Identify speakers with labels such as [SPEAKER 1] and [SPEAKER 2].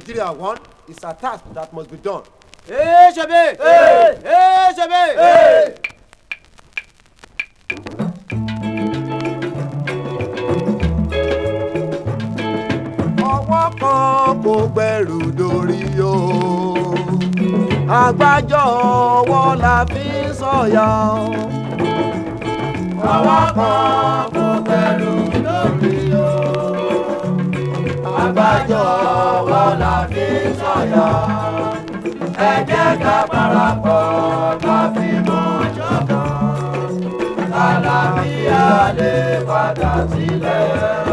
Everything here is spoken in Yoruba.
[SPEAKER 1] Nigeria one is a task that must be done.
[SPEAKER 2] Hey, Shabe!
[SPEAKER 1] Hey!
[SPEAKER 2] Hey, Shabe!
[SPEAKER 1] Hey! ọwọ́ kan kò gbẹrù dórí o àgbájọ ọwọ́ la fi ń sọ̀yà o. ọwọ́ kan kò gbẹrù dórí o àgbájọ ọwọ́ la fi ń sọ̀yà. ẹ jẹ́ ká parapọ̀ ká fi mọ̀ ṣọ̀kan. àlàáfíà lè padà sílẹ̀.